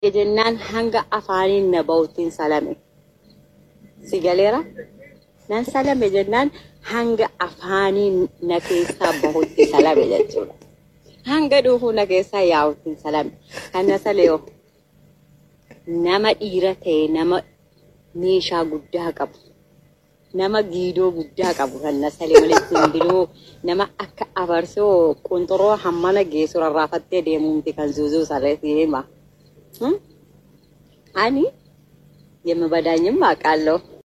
jennaan hanga afaaniin na ba'uttiin salame. Si galeera? Nan salame jennaan hanga afaaniin na keessaa bahutti salame jechuudha. Hanga dhuufuu na keessaa yaa'uttiin salame. Kan na saleeyo nama dhiira ta'e nama meeshaa guddaa qabu. Nama giidoo guddaa qabu kan na salee walitti hundinuu nama akka abarsoo qunxuroo hammana geessu rarraafattee deemuumti kan zuuzuu sarreetti hima. ani የምበዳኝም አውቃለሁ።